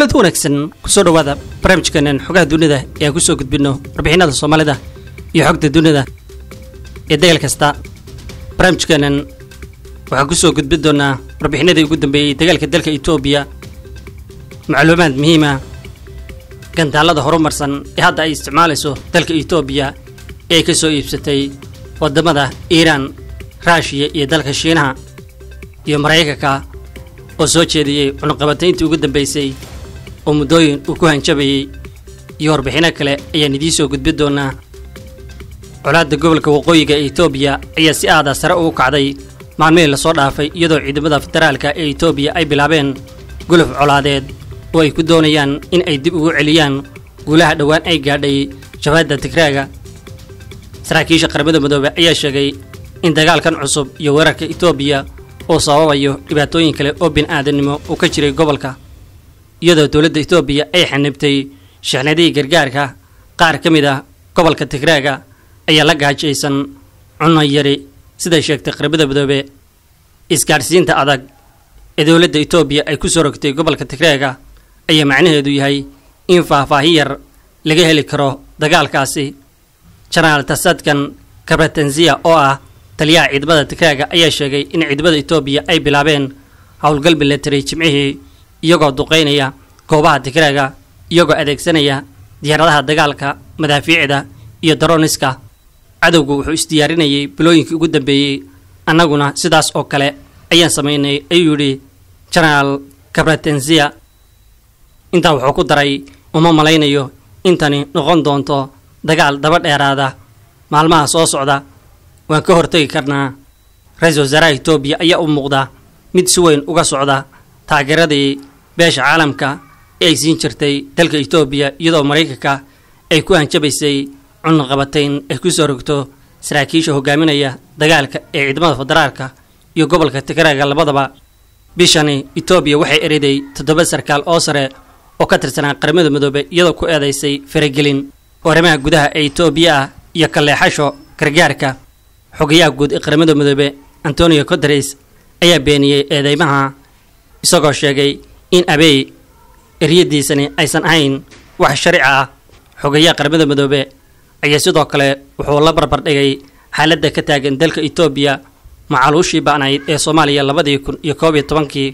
kulanti wanaagsan kusoo dhowaada barnaamijkeenan xogaha dunida ee aan kusoo gudbinno warbixinada soomaalida iyo xogta dunida ee dagaal kasta barnaamijkeenan waxaan kusoo gudbin doonaa warbixinadii ugu dambeeyey dagaalka dalka etoobiya macluumaad muhiima gantaalada horumarsan ee hadda ay isticmaalayso dalka etoobiya ee ay ka soo iibsatay waddamada iiraan raashiya iyo dalka shiinaha iyo maraykanka oo soo jeediyey cunuqabatayntii ugu dambaysay oo muddooyin uu ku hanjabayey iyo warbixino kale ayaan idiin soo gudbin doonaa colaadda gobolka waqooyiga ee etoobiya ayaa si aada sare ugu kacday maalmihii lasoo dhaafay iyadoo ciidamada federaalka ee etoobiya ay bilaabeen guluf colaadeed oo ay ku doonayaan in ay dib ugu celiyaan guulaha dhowaan ay gaadhay jabhadda tigraaga saraakiisha qaramada midoobe ayaa sheegay in dagaalkan cusub iyo weerarka etoobiya oo sababayo dhibaatooyin kale oo bin-aadamnimo uu ka jiray gobolka iyadoo dowladda etoobiya ay xanibtay shixnadihii gargaarka qaar ka mid ah gobolka tigraaga ayaa la gaajaysan cunno yari siday sheegtay qaramada midoobe isgaadhsiinta adag ee dowladda etoobiya ay ku soo rogtay gobolka tigraaga ayaa macnaheedu yahay in faahfaahin yar laga heli karo dagaalkaasi jenaraal tasadkan kabratanziya oo ah taliyaha ciidamada tigraaga ayaa sheegay in ciidamada etoobiya ay bilaabeen howlgal milatari jimcihii iyagoo duqaynaya goobaha tigraaga iyagoo adeegsanaya diyaaradaha dagaalka madaafiicda iyo daroniska cadowgu wuxuu isdiyaarinayay bilooyinkii ugu dambeeyey annaguna sidaas oo kale ayaan samaynay ayuu yidhi jenaraal kabratenziya intaa wuxuu ku daray uma malaynayo intani noqon doonto dagaal daba dheeraada maalmaha soo socda waan ka hortegi karnaa ra-iisul wasaaraha etoobiya ayaa u muuqda mid si weyn uga socda taageeradii beesha caalamka ee ay siin jirtay dalka etoobiya iyadoo maraykanka ay ku hanjabaysay cunuqabatayn ay ku soo rogto saraakiisha hogaaminaya dagaalka ee ciidamada federaalka iyo gobolka tigraaga labadaba bishani etoobiya waxay eriday toddoba sarkaal oo sare oo ka tirsanaa qaramada midoobe iyadoo ku eedaysay faragelin arrimaha gudaha ee etoobiya ah iyo kaleexasho gargaarka xogayaha guud ee qaramada midoobe antonio coteres ayaa beeniyey eedeymaha isagoo sheegay in abey eryadiisani aysan ahayn wax sharci ah xogayaha qaramada midoobe ayaa sidoo kale wuxuu la barbardhigay xaaladda ka taagan dalka etoobiya macaluushii ba'nayd ee soomaaliya labadii kun iyo koob iyo tobankii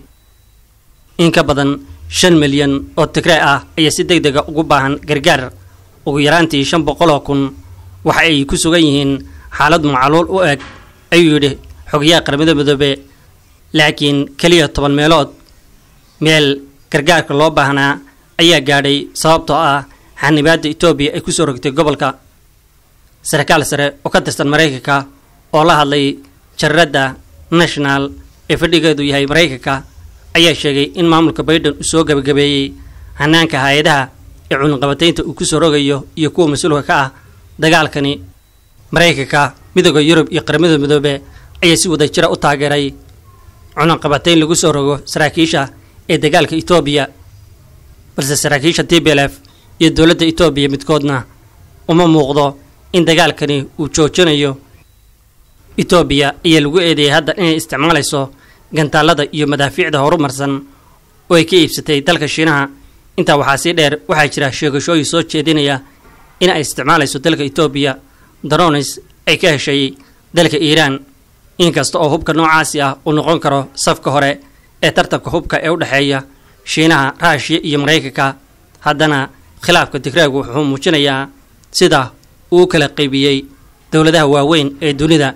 in ka badan shan milyan oo tigray ah ayaa si deg dega ugu baahan gargaar ugu yaraantii shan boqoloo kun waxa ay ku sugan yihiin xaalad macaluul u eg ayuu yidhi xogayaha qaramada midoobe laakiin keliya toban meelood meel gargaarka loo baahnaa ayaa gaadhay sababtoo ah xanibaadda etoobiya ay ku soo rogtay gobolka sarkaal sare oo ka tirsan maraykanka oo la hadlay jararadda national ee fadhigeedu yahay maraykanka ayaa sheegay in maamulka baydhan uu soo gabagabeeyey hanaanka hay-adaha ee cunuqabataynta uu ku soo rogayo iyo kuwa mas-uulka ka ah dagaalkani maraykanka midooda yurub iyo qaramada midoobe ayaa si wada jira u taageeray cunuqabatayn lagu soo rogo saraakiisha ee dagaalka etoobiya balse saraakiisha t b l f iyo dowladda etoobiya midkoodna uma muuqdo in dagaalkani uu joojinayo etoobiya ayaa lagu eedeeyay hadda inay isticmaalayso gantaalada iyo madaafiicda horumarsan oo ay ka iibsatay dalka shiinaha intaa waxaa sii dheer waxaa jira sheegashooyin soo jeedinaya in ay isticmaalayso dalka etoobiya daronis ay ka heshay dalka iiraan inkasta oo hubka noocaasi ah uu noqon karo safka hore ee tartanka hubka ee u dhexeeya shiinaha raashiya iyo maraykanka haddana khilaafka tigraagu wuxuu muujinayaa sida uu kala qaybiyey dowladaha waaweyn ee dunida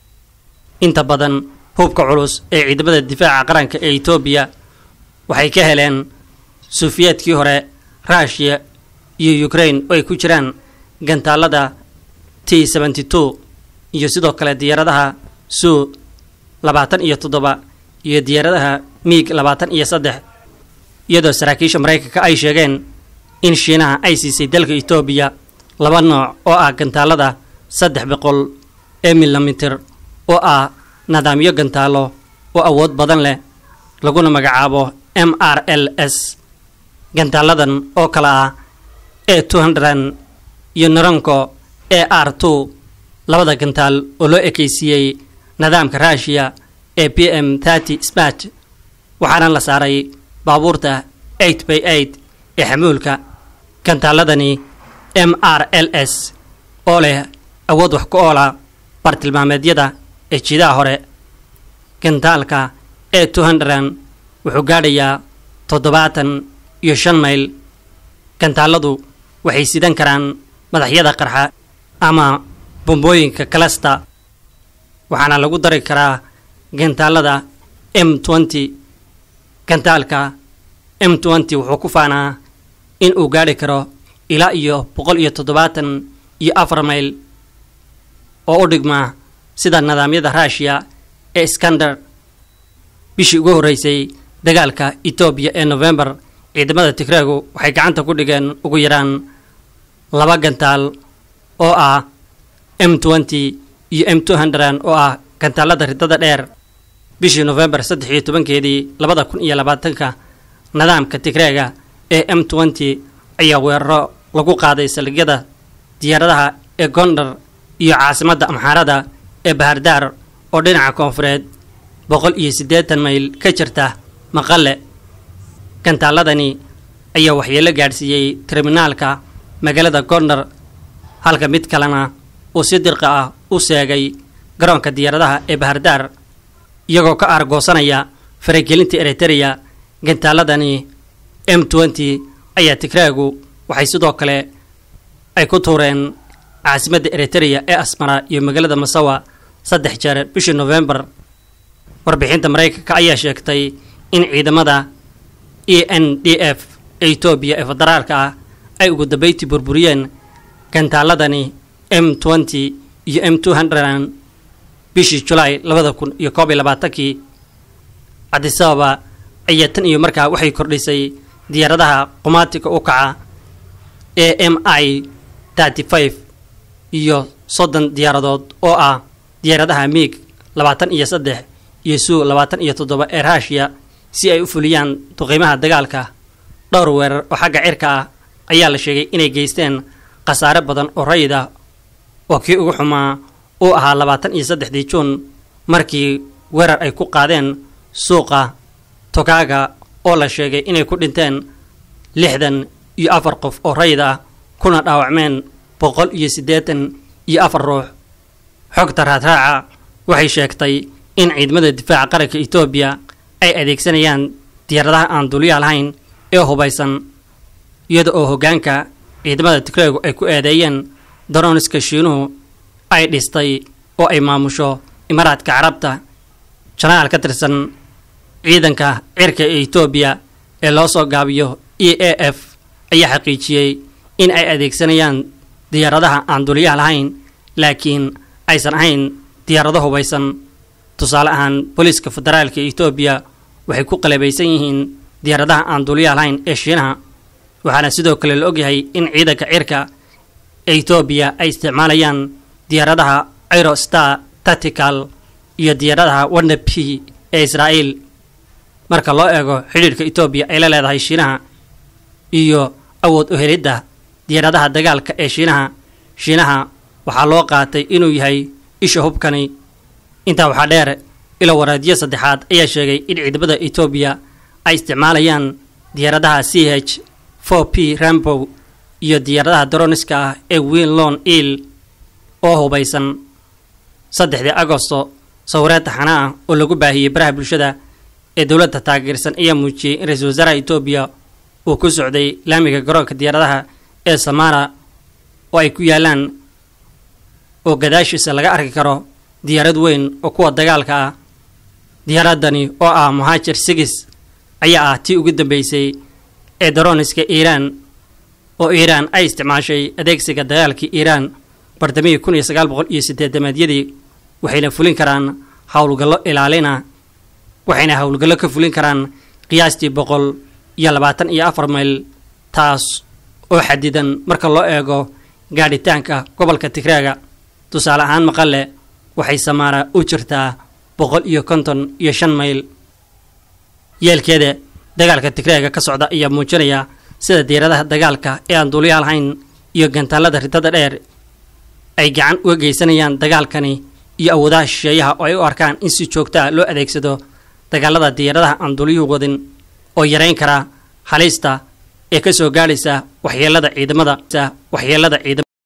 inta badan hubka culus ee ciidamada difaaca qaranka ee etoobiya waxay ka heleen suufiyeedkii hore ruushiya iyo ukraine oo ay ku jiraan gantaalada t seventy two iyo sidoo kale diyaaradaha suu labaatan iyo toddoba iyo diyaaradaha miig labaatan iyo saddex iyadoo saraakiisha maraykanka ay sheegeen in shiinaha ay siisay dalka etoobiya laba nooc oo ah gantaalada saddex boqol ee milimitir oo ah nidaamyo gantaalo oo awood badan leh laguna magacaabo m r l s gantaaladan oo kale ah e two hundred iyo naranko e r two labada gantaal oo loo ekaysiiyey nidaamka ruushiya ee b m thirty smat waxaana la saaray baabuurta eight by eight ee xamuulka gantaaladani m r l s oo leh awood wax ku oola bartilmaameedyada ee jiidaha hore gantaalka e two hundred wuxuu gaadhayaa toddobaatan iyo shan mayl gantaaladu waxay sidan karaan madaxyada qarxa ama bombooyinka kalasta waxaana lagu dari karaa gantaalada m twenty gantaalka m twenty wuxuu ku faanaa in uu gaadhi karo ilaa iyo boqol iyo toddobaatan iyo afar mayl oo u dhigmaa sida nidaamyada ruushiya ee skander bishii ugu horreysay dagaalka etoobiya ee nofembar ciidamada tigreegu waxay gacanta ku dhigeen ugu yaraan laba gantaal oo ah m twenty iyo m two hundred oo ah gantaalada ridada dheer bishii nofembar saddex iyo tobankeedii labada kun iyo labaatanka nidaamka tigreega ee m twenty ayaa weeraro lagu qaaday saldhigyada diyaaradaha ee gondar iyo caasimadda amxaarada ee bahardaar oo dhinaca koonfureed boqol iyo siddeetan mayl ka jirta maqale gantaaladani ayaa waxyeelo gaadhsiiyey terminaalka magaalada gondar halka mid kalena uu si dirqa ah u seegay garoonka diyaaradaha ee bahardaar iyagoo ka aargoosanaya faragelinta eritereya gantaaladani m twenty ayaa tigreegu waxay sidoo kale ay ku tuureen caasimadda eritereya ee asmara iyo magaalada masawa saddex jeer bishii nofembar warbixinta maraykanka ayaa sheegtay in ciidamada e n d f ee etoobiya ee federaalka ah ay ugu dambeyti burburiyeen gantaaladani m twenty iyo m two hundred bishii julaay labada kun iyo koob iyo labaatankii cabdisababa ayaa tan iyo markaa waxay kordhisay diyaaradaha qumaatiga u kaca ee m i thirty five iyo soddon diyaaradood oo ah diyaaradaha miig labaatan iyo saddex iyo suu labaatan iyo toddoba ee ruushiya si ay u fuliyaan duqiimaha dagaalka dhowr weerar oo xagga cirka ah ayaa la sheegay inay geysteen khasaare badan oo rayid ah oo kii ugu xumaa uu ahaa labaatan iyo saddexdii juun markii weerar ay ku qaadeen suuqa togaaga oo la sheegay inay ku dhinteen lixdan iyo afar qof oo rayid ah kuna dhaawacmeen boqol iyo siddeetan iyo afar ruux xogta raadraaca waxay sheegtay in ciidamada difaaca qaranka etoobiya ay adeegsanayaan diyaaradaha aan duliya lahayn ee hubaysan iyada oo hoggaanka ciidamada tigreegu ay ku eedeeyeen daroniska shiinuhu ay dhistay oo ay maamusho imaaraadka carabta janaal ka tirsan ciidanka cirka ee etoobiya ee loo soo gaabiyo e a f ayaa xaqiijiyey in ay adeegsanayaan diyaaradaha aan duliyaha lahayn laakiin aysan ahayn diyaarado hubaysan tusaale ahaan booliiska federaalka etoobiya waxay ku qalabaysan yihiin diyaaradaha aan duliyaha lahayn ee shiinaha waxaana sidoo kale la ogyahay in ciidanka cirka ee etoobiya ay isticmaalayaan diyaaradaha aerostar tactical iyo diyaaradaha wana p ee israa'iil marka loo eego xidhiidhka etoobiya ay la leedahay shiinaha iyo awood u helidda diyaaradaha dagaalka ee shiinaha shiinaha waxaa loo qaatay inuu yahay isha hubkani intaa waxaa dheer ilo waraadiyo saddexaad ayaa sheegay in ciidamada etoobiya ay isticmaalayaan diyaaradaha c h for p rambow iyo diyaaradaha daroniska ah ee winlon il oo hubaysan saddexdii agosto sawireed taxana ah oo lagu baahiyey baraha bulshada ee dowladda taageersan ayaa muujiyey in ra-iisul wasaaraha etoobiya uu ku socday laamiga garoonka diyaaradaha ee samara oo ay ku yaalaan oo gadaashiisa laga arki karo diyaarad weyn oo kuwa dagaalka ah diyaaradani oo ah muhaajir sigis ayaa ah tii ugu dambeysay ee daroniska iiraan oo iiraan ay isticmaashay adeegsiga dagaalkii iiraan bartamihii kun iyo sagaal boqol iyo siddeedamaedyadii waxayna fulin karaan howlgallo ilaalina waxayna howlgallo ka fulin karaan qiyaastii boqol iyo labaatan iyo afar mayl taas oo xadidan marka loo eego gaadhitaanka gobolka tigraaga tusaale ahaan maqale waxay samaara u jirtaa boqol iyo konton iyo shan mayl yeelkeeda dagaalka tigraaga ka socda ayaa muujinaya sida diyaaradaha dagaalka ee aan duuliyaha lahayn iyo gantaalada ridada dheer ay gacan uga geysanayaan dagaalkani iyo awoodaha shisheeyaha oo ay u arkaan in si joogta ah loo adeegsado dagaalada diyaaradaha aan duuliyuhu wadin oo yarayn kara halista ee ka soo gaadhaysa waxyeelada ciidamada waxyeelada ciidamada